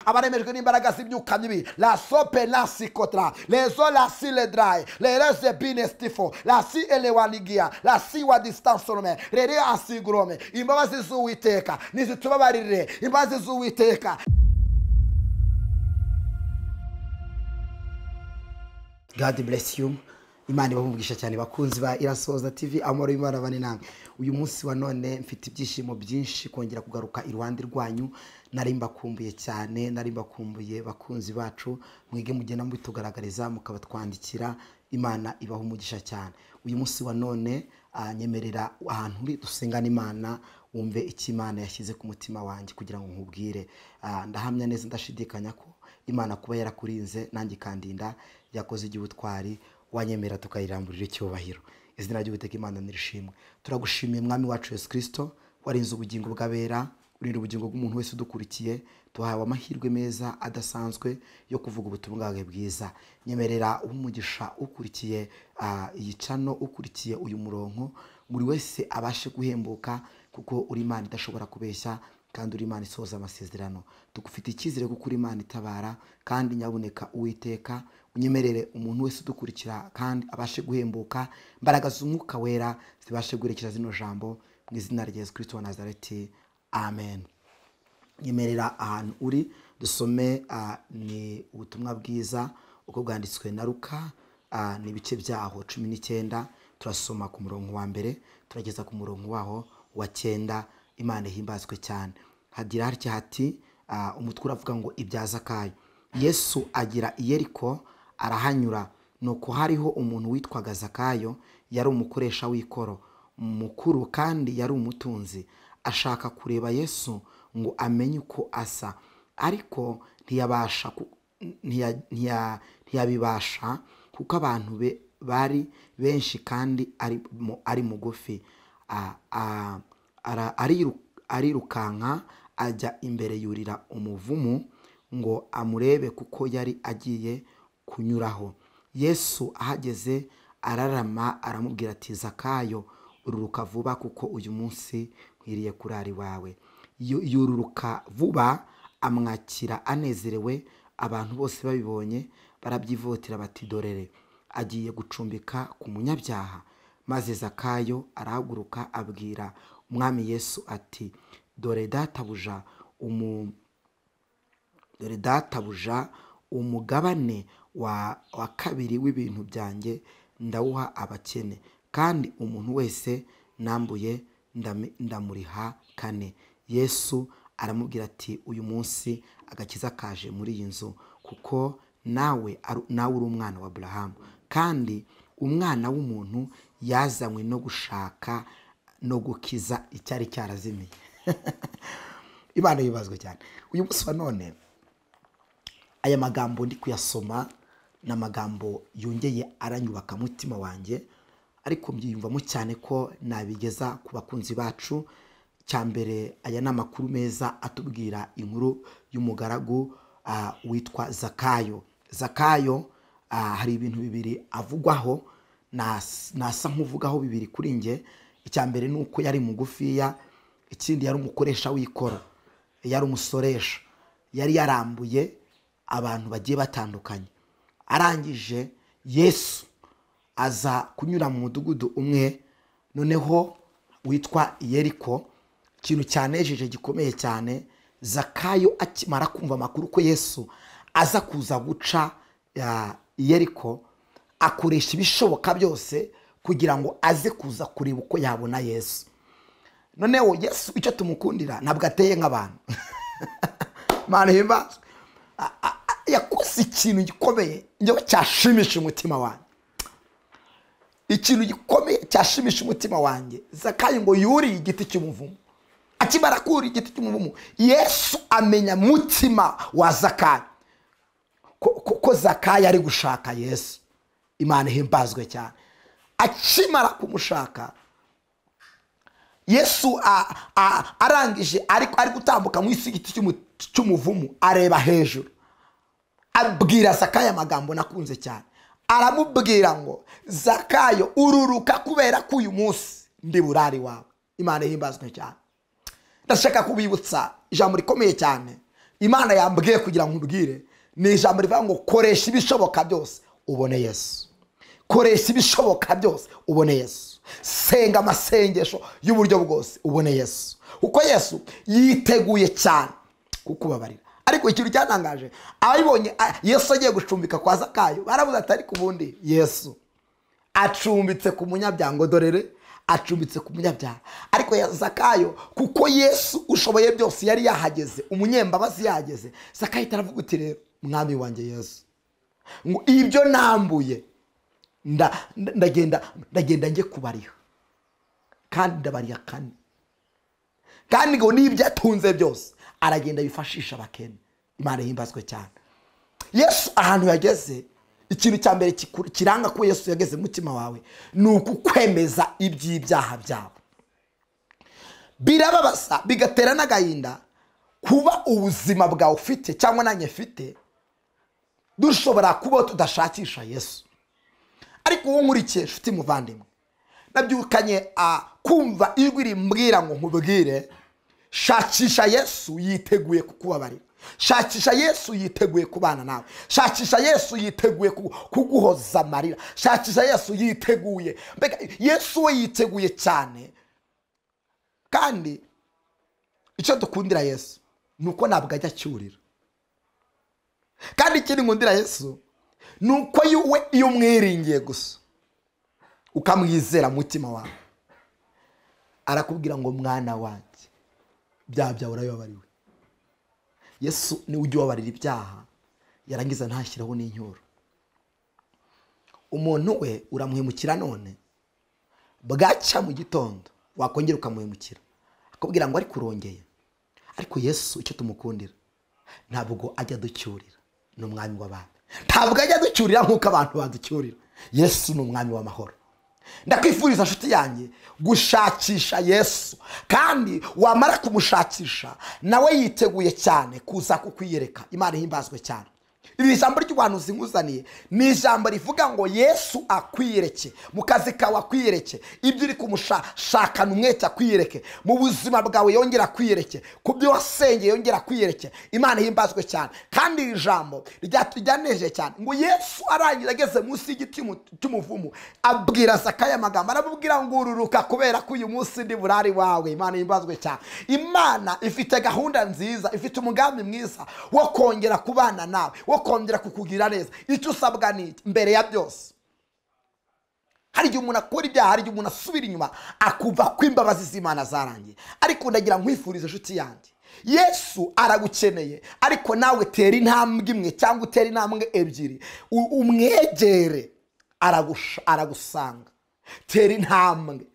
abaremejwe n'imbaraga z'ibyuka mibi la sope na sikotra lezo la si ledrai lereze bine stifo la si elewanigia la si wa distansorome rere asigurome imbabazi z'uwiteka nizitubabarire imbabazi z'uwiteka god bless you imana ibahumugisha cyane bakunzi ba irasoza tv amahoro y'imana abane namwe uyu munsi wa none mfite ibyishimo byinshi kongera kugaruka iruhande rwanyu nari mbakumbuye cyane nari mbakumbuye bakunzi bacu mwige mugenda mubitugaragariza mukabatwandikira imana ibaha umugisha cyane uyu munsi wa none ah, nyemerera ahantu uri dusengane imana wumve icyo imana yashyize ku mutima wanjye kugira ngo nkubwire Ah, ndahamya neza ndashidikanya ko imana kuba yarakurinze nanjye ikandinda yakoze igihe utwari wanyemera tukayiramburira icyubahiro izina ry'uwiteka imana nirishimwe turagushimiye mwami wacu yesu kirisito warinze ubugingo bw'abera urinda ubugingo bw'umuntu wese udukurikiye duhawe amahirwe meza adasanzwe yo kuvuga ubutumwa bwawe bwiza nyemerera umugisha ukurikiye ah, iyi cano ukurikiye uyu muronko buri wese abashe guhembuka kuko uri imana idashobora kubeshya kandi uri imana isohoza amasezerano tugufite icyizere kuko uri imana itabara kandi nyabuneka uwiteka unyemerere umuntu wese udukurikira kandi abashe guhembuka imbaraga z'umwuka wera zibashe guherekeza zino jambo mu izina rya yesu kirisito wa nazareti amen nyemerera ahantu uri dusome ah, ni ubutumwa bwiza uko bwanditswe na ruka ah, ni ibice byaho cumi n'icyenda turasoma ku murongo wa mbere turageza ku murongo waho wa cyenda imana ihimbazwe cyane hagira hatya hati ah, umutwe uravuga ngo ibyaza kayo yesu agira i yeriko arahanyura nuko hariho umuntu witwaga zakayo yari umukoresha w'ikoro mukuru kandi yari umutunzi ashaka kureba yesu ngo amenye uko asa ariko ntiyabasha ku- ntiya- ntiya- ntiyabibasha kuko abantu be- bari benshi kandi ari mu- ari mugufi Ah, ah, ara- ariru- arirukanka ajya imbere yurira umuvumu ngo amurebe kuko yari agiye kunyuraho yesu ahageze ararama aramubwira ati zakayo ururuka vuba kuko uyu munsi nkwiriye kurara iwawe Yu- yururuka vuba amwakira anezerewe abantu bose babibonye barabyivotera bati dorere agiye gucumbika ku munyabyaha maze zakayo arahaguruka abwira umwami yesu ati dore databuja umu dore databuja umugabane wa, wa kabiri w'ibintu byanjye ndawuha abakene kandi umuntu wese nambuye ndami- ndamuriha kane yesu aramubwira ati uyu munsi agakiza kaje muri iyi nzu kuko nawe ari- nawe uri umwana wa aburahamu kandi umwana w'umuntu yazanywe no gushaka no gukiza icyari cyarazimiye imana yibazwe cyane uyu munsi wa none aya magambo ndi kuyasoma ni amagambo yongeye aranyubaka mutima wanjye ariko mbyiyumvamo cyane ko nabigeza ku bakunzi bacu cya mbere aya ni amakuru meza atubwira inkuru y'umugaragu ah, witwa zakayo zakayo ah, hari ibintu bibiri avugwaho nas- nasa nk'uvugaho bibiri kuri nge icya mbere ni uko yari mugufiya ikindi yari umukoresha w'ikoro yari umusoresha yari yarambuye abantu bagiye batandukanye arangije yesu aza kunyura mu mudugudu umwe noneho witwa yeriko ikintu cyanejeje gikomeye cyane zakayo akimara kumva amakuru ko yesu aza kuza guca ya, yeriko akoresha ibishoboka byose kugira ngo aze kuza kureba uko yabona yesu noneho yesu icyo tumukundira ntabwo ateye nk'abantu mani himbazwe A- a- a- yakoze ikintu gikomeye njyewe cyashimisha umutima wanjye ikintu gikomeye cyashimisha umutima wanjye zakayo ngo yuriye igiti cy'umuvumo akimara kurira igiti cy'umuvumo yesu amenya mutima wa zakayo ko, ko, ko zakayo ari gushaka yesu imana ihimbazwe cyane akimara kumushaka yesu a- a- arangije ariko ari gutambuka mu isi igiti cy'umu- cy'umuvumo areba hejuru abwira zakayo amagambo nakunze cyane aramubwira ngo zakayo ururuka kubera ko uyu munsi ndi burari wawe imana ihimbazwe cyane ndashaka kubibutsa ijambo rikomeye cyane imana yambwiye kugira ngo nkubwire ni ijambo rivuga ngo koresha ibishoboka byose ubone yesu koresha ibishoboka byose ubone yesu senga amasengesho y'uburyo bwose ubone yesu kuko yesu yiteguye cyane kukubabarira ariko ikintu cyatangaje abibonye a- yesu agiye gucumbika kwa zakayo baravuze ati ariko ubundi yesu acumbitse ku munyabyango dorere acumbitse ku munyabyaha ariko ya- zakayo kuko yesu ushoboye byose yari yahageze umunyembabazi yahageze zakayo ahita aravuga uti rero mwami wanjye yesu ngo ibyo nambuye nda- nda- ndagenda ndagenda njye kubariha kandi ndabariha kane kandi ngo n'ibyo atunze byose aragenda yifashisha abakene imana yimbazwe cyane yesu ahantu yageze ikintu cya mbere kiku- kiranga ko yesu yageze mu mutima wawe ni ukukwemeza iby'ibyaha byabo birababaza bigatera n'agahinda kuba ubuzima bwawe ufite cyangwa nanjye mfite dushobora kubaho tudashakisha yesu ariko wowe nkurikiye inshuti muvandimwe nabyukanye a, kumva ijwi rimbwira ngo nkubwire shakisha yesu yiteguye kukubabarira shakisha yesu yiteguye kubana nawe shakisha yesu yiteguye ku- kuguhoza amarira shakisha yesu yiteguye mbega yesu we yiteguye cyane kandi icyo dukundira yesu ni uko ntabwo ajya acyurira kandi ikindi nkundira yesu ni uko iyo we iyo umwiringiye gusa ukamwizera mutima wawe arakubwira ngo mwana wanjye ibyaha byawe urabibabariwe yesu niwe ujya ubabarira ibyaha yarangiza ntashyiraho n'inyuro umuntu we uramuhemukira none bwacya mu gitondo wakongera ukamuhemukira akubwira ngo ariko urongeye ariko yesu icyo tumukundira ntabwo ajya aducyurira ni umwami w'abantu ntabwo ajya aducyurira nk'uko abantu baducyurira yesu ni umwami w'amahoro ndakwifuriza nshuti yanjye gushakisha yesu kandi wamara kumushakisha nawe yiteguye cyane kuza kukwiyereka imana ihimbazwe cyane iri jambo ry'ubuhanuzi nkuzaniye ni ijambo rivuga ngo yesu akwiyereke mu kazi kawe akwiyereke ibyo uri kumushakana umwete akwiyereke mu buzima bwawe yongera akwiyereke ku byo wasengeye yongera akwiyereke imana ihimbazwe cyane kandi iri jambo ryatujyaneje cyane ngo yesu arangira ageze munsi y'igiti mu- cy'umuvumu abwira zakayo amagambo aramubwira ngo ururuka kubera ko uyu munsi ndi burari wawe imana ihimbazwe cyane imana ifite gahunda nziza ifite umugambi mwiza wo kongera kubana nawe wo kongera kukugira neza icyo usabwa ni iki? mbere ya byose hari igihe umuntu akora ibyaha hari igihe umuntu asubira inyuma akumva ko imbabazi z'imana zarangiye ariko ndagira nkwifuriza inshuti yanjye yesu aragukeneye ariko nawe tera intambwe imwe cyangwa utera intambwe ebyiri U- umwegere aragusha- aragusanga tera intambwe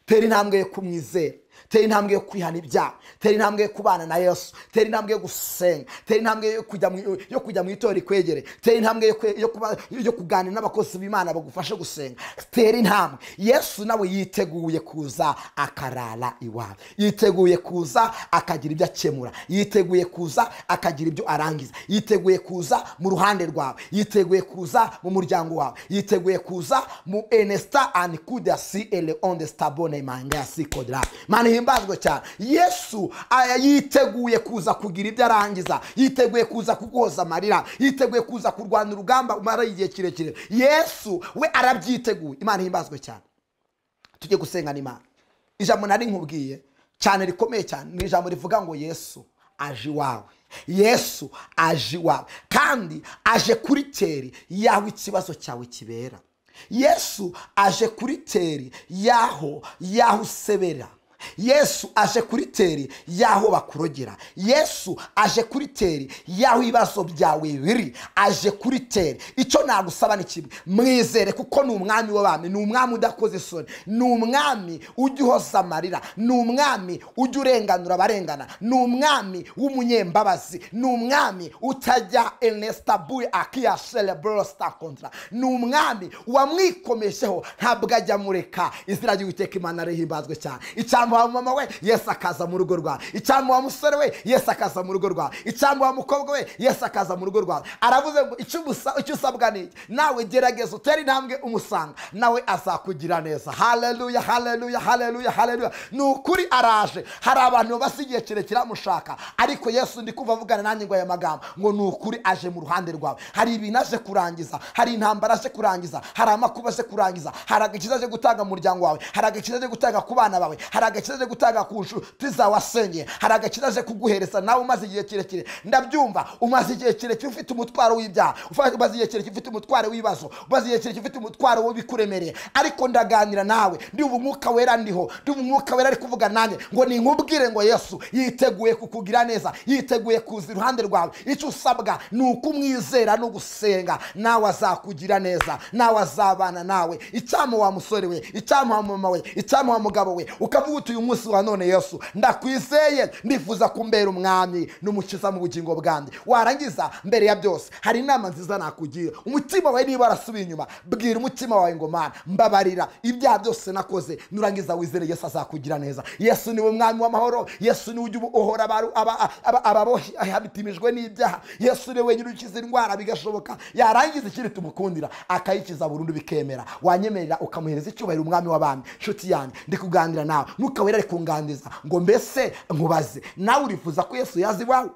tera intambwe yo kumwizera tera intambwe yo kwihana ibyaha tera intambwe yo kubana na yesu tera intambwe yo gusenga tera intambwe yo kujya mu- yo kujya mu itorero rikwegere tera intambwe yo kwe- yo kuba- yo kuganira n'abakozi b'imana bagufashe gusenga tera intambwe yesu nawe yiteguye kuza akarara iwawe yiteguye kuza akagira ibyo akemura yiteguye kuza akagira ibyo arangiza yiteguye kuza mu ruhande rwawe yiteguye kuza mu muryango wawe yiteguye kuza mu enesta and kuda si ele on the stabone manga si kodra mana himbazwe cyane yesu aya yiteguye kuza kugira ibyo arangiza yiteguye kuza kuguhoza amarira yiteguye kuza kurwana urugamba umara igihe kirekire yesu we arabyiteguye imana himbazwe cyane tujye gusenga n'imana ijambo nari nkubwiye cyane rikomeye cyane ni ijambo rivuga ngo yesu aje iwawe yesu aje iwawe kandi aje kuri teri yaho ikibazo cyawe kibera yesu aje kuri teri yaho yaho usebera yesu aje kuri teri y'aho bakurogera yesu aje kuri teri y'aho ibibazo byawe biri aje kuri teri icyo nagusaba ni kimwe mwizere kuko ni umwami w'abami ni umwami udakoze isoni ni umwami ujya uhoza amarira ni umwami ujya urenganura abarengana ni umwami w'umunyembabazi ni umwami utajya enesita buye akiya serebrosita kontra ni umwami wamwikomejeho ntabwo ajya amureka izina ry'uwiteka imana rihimbazwe cyane icya mbere wa mama we yesu akaza mu rugo rwawe icyambu wa musore we yesu akaza mu rugo rwawe icyambu wa mukobwa we yesu akaza mu rugo rwawe aravuze ngo icyo umusa- icyo usabwa ni iki nawe gerageza utere intambwe umusanga nawe azakugira neza haleluya haleluya haleluya haleluya ni ukuri araje hari abantu basa igihe kirekire bamushaka ariko yesu ndi kumva avugana nanjye ngo aya magambo ngo ni ukuri aje mu ruhande rwawe hari ibintu aje kurangiza hari intambara aje kurangiza hari amakuba aje kurangiza hari agakiza aje gutanga mu muryango wawe hari agakiza aje gutanga ku bana bawe hari agakiza aje gutanga ku nshuti zawe wasengeye hari agakiza aje kuguhereza nawe umaze igihe kirekire ndabyumva umaze igihe kirekire ufite umutwaro w'ibyaha ufa- umaze igihe kirekire ufite umutwaro w'ibibazo umaze igihe kirekire ufite umutwaro w'ibikuremereye ariko ndaganira nawe ndumva umwuka wera ndiho ndumva umwuka wera ari kuvuga nanjye ngo ninkubwire ngo yesu yiteguye kukugira neza yiteguye kuza iruhande rwawe icyo usabwa ni ukumwizera no gusenga nawe azakugira neza nawe azabana nawe icyama wa musore we icyama wa mama we icyama wa mugabo we ukavuga uti uyu munsi wa none yesu ndakwizeye ndifuza kumbera umwami n'umukiza mu bugingo bwanjye warangiza mbere ya byose hari inama nziza nakugira umutima wawe niba warasubiye inyuma bwira umutima wawe ngo mana mbabarira ibyaha byose nakoze nurangiza wizere yesu azakugira neza yesu niwe mwami w'amahoro yesu niwe ujya uhora abaru- aba- aba- ababitimijwe n'ibyaha yesu niwe wenyine ukiza indwara bigashoboka yarangiza ikindi tumukundira akayikiza burundu bikemera wanyemerera ukamuhereza icyubahiro umwami w'abami nshuti yanjye ndi kuganira nawe ntukawerere kunganiriza ngo mbese nkubaze nawe urifuza ko yesu yaza iwawe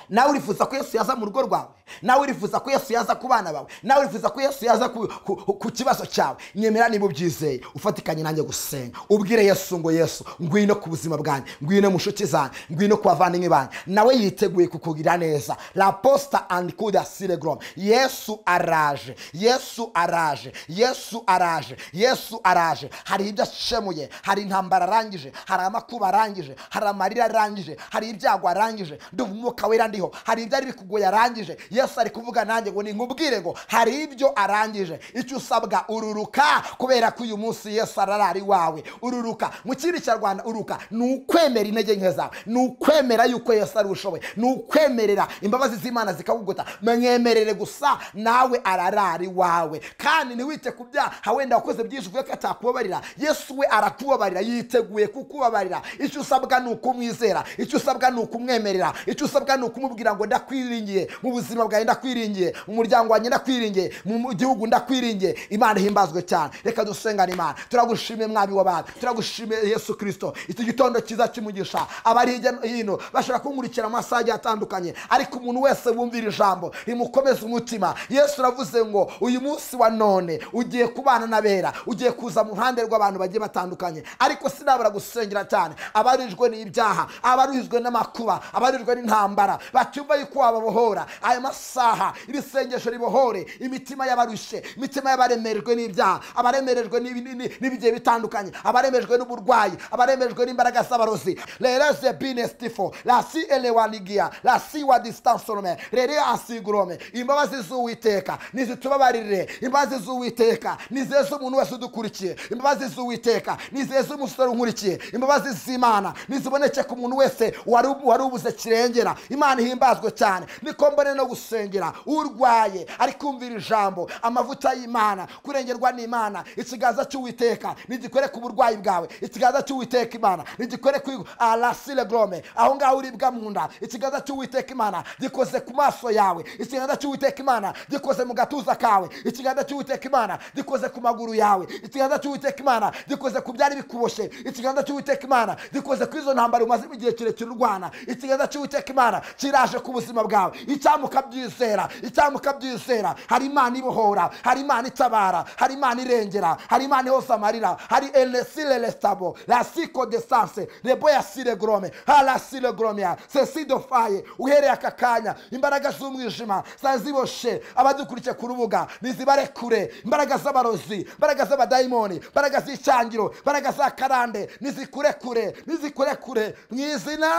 nawe urifuza ko yesu yaza mu rugo rwawe nawe urifuza ko yesu yaza ku bana bawe nawe urifuza ko yesu yaza ku, ku, ku kibazo cyawe nyemera niba ubyizeye ufatikanye nanjye gusenga ubwire yesu ngo yesu ngwino ku buzima bwanjye ngwino mu nshuti zanjye ngwino ku bavandimwe banjye nawe yiteguye kukugira neza la posta and kuda siregrom yesu araje yesu araje yesu araje yesu araje hari ibyo ashemuye hari intambara arangije hari amakuba arangije hari amarira arangije hari ibyago arangije ndumva umwuka wera ndiho hari ibyari bikugoye arangije yesu ari kuvuga nanjye ngo ninkubwire ngo hari ibyo arangije icyo usabwa ururuka kubera ko uyu munsi yesu ararari iwawe ururuka mu kindi kinyarwanda uruka ni ukwemera intege nke zawe ni ukwemera yuko yesu ari ushoboye ni ukwemerera imbabazi z'imana zikaguguta mwemerere gusa nawe ararari iwawe kandi ntiwite ku byaha wenda wakoze byinshi uvuye ko atakubabarira yesu we arakubabarira yiteguye kukubabarira icyo usabwa ni ukumwizera icyo usabwa ni ukumwemerera icyo usabwa ni ukumubwira ngo ndakwiringiye mu buzima bwawe ndakwiringiye mu muryango wanjye ndakwiringiye mu mu gihugu ndakwiringiye imana ihimbazwe cyane reka dusengane imana turagushimiye mwami w'abantu turagushimiye yesu kirisito iki gitondo cyiza kimugisha abari hirya no hino bashobora kunkurikira mu masaha agiye atandukanye ariko umuntu wese wumvira ijambo rimukomeza umutima yesu aravuze ngo uyu munsi wa none ugiye kubana n'abera ugiye kuza mu ruhande rw'abantu bagiye batandukanye ariko sinabura gusengera cyane abarijwe n'ibyaha abarijwe n'amakuba abarijwe n'intambara batumva yuko wababohora aya masaha ibisengesho ribohore imitima y'abarushe imitima y'abaremerejwe n'ibyaha abaremerejwe n'ibi- ni- n'ibigiye bitandukanye abaremejwe n'uburwayi abaremejwe n'imbaraga z'abarozi rereze binestifo rasi elewanigia rasi wa distansorome rere asigurome imbabazi z'uwiteka nizitubabarire imbabazi z'uwiteka nizeze umuntu wese udukurikiye imbabazi z'uwiteka nizeze umusore unkurikiye imbabazi z'imana niziboneke ku muntu wese wari wari ubuze kirengera imana ihimbazwe cyane niko mbone no gusengera urwaye ari kumvira ijambo amavuta y'imana kurengerwa n'imana ikiganza cy'uwiteka nigikore ku burwayi bwawe ikiganza cy'uwiteka imana nigikore ku arasire gorome aho ngaho uribwa mu nda ikiganza cy'uwiteka imana gikoze ku maso yawe ikiganza cy'uwiteka imana gikoze mu gatuza kawe ikiganza cy'uwiteka imana gikoze ku maguru yawe ikiganza cy'uwiteka imana gikoze ku byari bikuboshye ikiganza cy'uwiteka imana gikoze ku izo ntambaro umaze igihe kirekire urwana ikiganza cy'uwiteka imana kiraje ku buzima bwawe icyamu ukabyizera icyamu ukabyizera hari imana ibohora hari imana itabara hari imana irengera hari imana ihose amarira hari elesire lesitabo rasiko de sanse reboya sire gorome harasire goromia sesidofaye uhereye aka kanya imbaraga z'umwijima zaziboshe abadukurikiye ku rubuga nizibare kure imbaraga z'abarozi imbaraga z'abadayimoni imbaraga z'icyangiro imbaraga za karande nizikure kure nizikure kure mu izina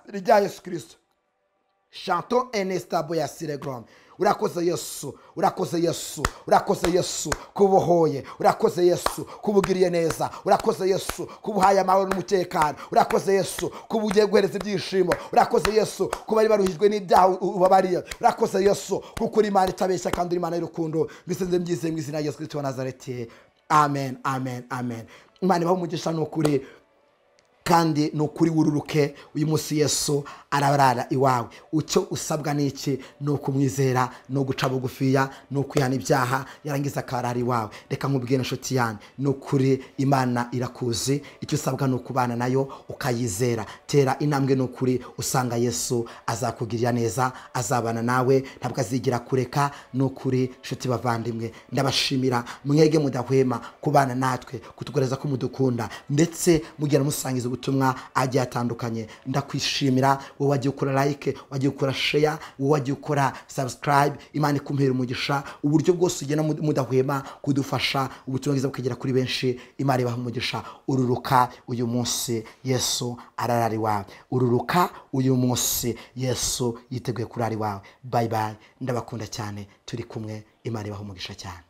rya yesu kirisito shanto enesitabo ya siregorome urakoze yesu urakoze yesu urakoze yesu kubuhoye urakoze yesu kubugiriye neza urakoze yesu kubuhaye amahoro n'umutekano urakoze yesu kuba ugiye guhereza ibyishimo urakoze yesu kuba bari baruhijwe n'ibyaha u- ubabariye urakoze yesu kuko uri imana itabeshya kandi uri imana y'urukundo mbisenze mbyizeye mu izina rya yesu kirisito wa nazareti amen amen amen imana ibaha umugisha ni ukuri kandi ni ukuri wururuke uyu munsi yesu arabarara iwawe icyo usabwa ni iki ni ukumwizera ni uguca bugufiya ni ukwihana ibyaha yarangiza akarara iwawe reka nkubwire inshuti yanyu ni ukuri imana irakuzi icyo usabwa ni ukubana nayo ukayizera tera intambwe ni ukuri usanga yesu azakugirira neza azabana nawe ntabwo azigira kureka ni ukuri inshuti bavandimwe ndabashimira mwege mudahwema kubana natwe kutugaragaza ko mudukunda ndetse mugera musangiza ubutumwa agiye atandukanye ndakwishimira wowe wagiye ukora like wagiye ukora share wowe wagiye ukora subscribe imana ikumpera umugisha uburyo bwose ugenda mud- mudahwema kudufasha ubutumwa bwiza bukagera kuri benshi imana ibaha umugisha ururuka uyu munsi yesu ararari wawe ururuka uyu munsi yesu yiteguye kurari wawe bayi bayi ndabakunda cyane turi kumwe imana ibaha umugisha cyane